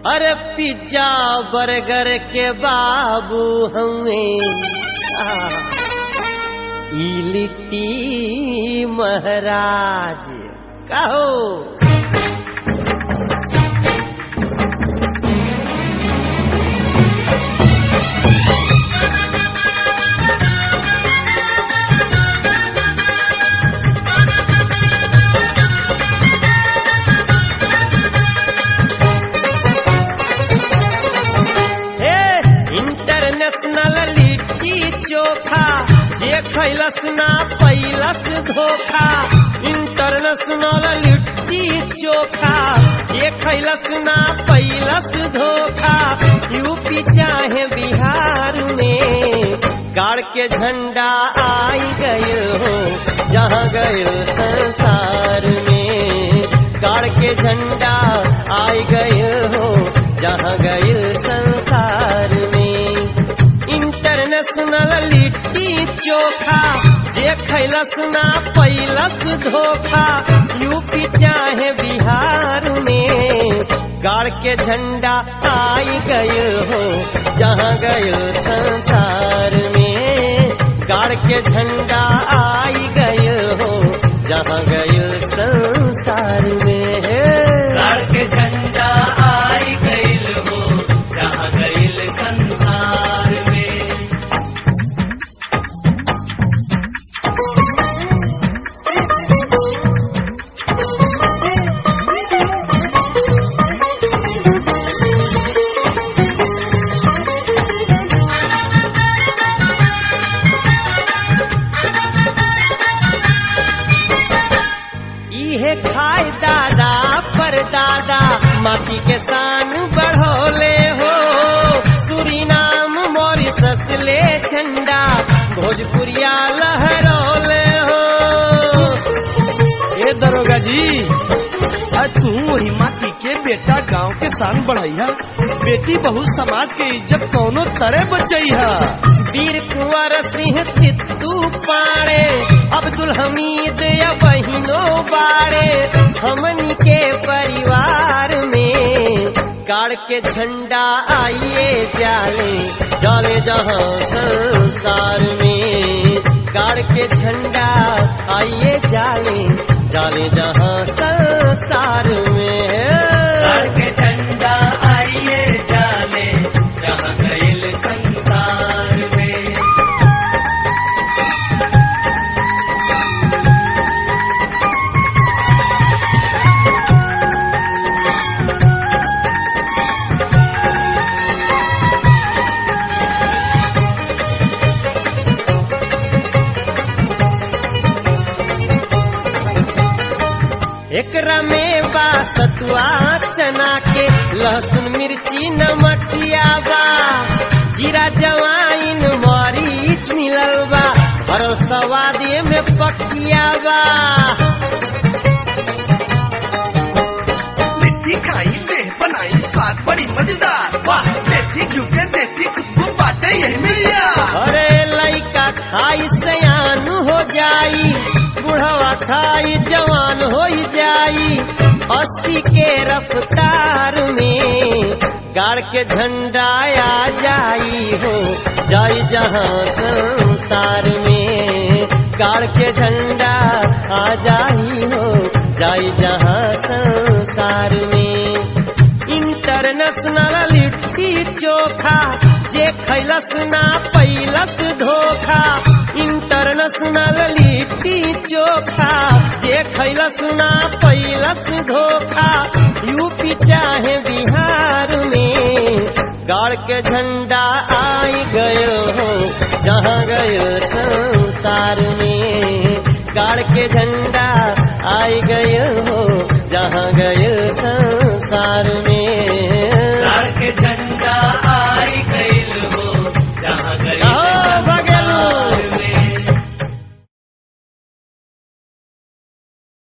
अरे pizza burger के बाबू हमें ई लिट्टी महाराज कहो हे इंटरनेशनल लिट्टी चोखा जे खैलस ना पैलस धोखा इंटरनेशनल लिट्टी चोखा जे खैलस ना पैलस धोखा यूपी चाहे बिहार में गाड़ के झंडा आई गए हो जहाँ गए संसार में गाड़ के झंडा आई गए हो जहाँ गए संसार में इंटरनेशनल लिट्टी चोखा जे खैलस ना पैलस धोखा यूपी चाहे बिहार में गाड़ के झंडा आई गए हो जहाँ गए संसार में गाड़ के झंडा आई गए हो जहाँ गए संसार में गाड़ के झंडा आई गइल हो जहाँ गइल संसार में इहे खाए दादा पर दादा माटी के शान बढ़ोले हो सुरीनाम मॉरिसस ले झंडा भोजपुरिया लहरौले हो ए दरोगा जी आज तू वही माटी के बेटा गांव के शान बढ़ैया बेटी बहु समाज के इज्जत कौनो तरह बचैया वीर कुंवर सिंह चित्तू पाड़े अब्दुल हमीद या बहिनो बाड़े हमनी के परिवार में गाड़ के झंडा आइए जाले जाले जहाँ संसार में गाड़ के झंडा आइए जाले जाले जहाँ संसार में गाड़ के झंडा आइए जाले जहाँ गइल संसार में एकरा में बा सतुआ चना के लहसुन मिर्ची नमकिया बा जीरा जवाइन मरीच मिलल बा और सवादे में पकिया बा लिट्टी खाई देह बनाई स्वाद बड़ी मजेदार वाह देसी घी के देसी खुशबू बातें यही मिलिया अरे लइका खाई सयान हो जाई बुढ़वा खाई जवान हो जाई अस्सी के रफ्तार में गाड़ के झंडा आ जाई हो जाई जहाँ संसार में गाड़ के झंडा आ जाई हो जाई जहाँ संसार में इंटरनेशनल लिट्टी चोखा जे खैलस ना पैलस धोखा इंटरनेशनल लिट्टी चोखा जे खैलस ना पैलस धोखा यूपी चाहे बिहार में गाड़ के झंडा आई गयो हो जहाँ गयो संसार में गाड़ के झंडा आई गयो हो जहाँ गयो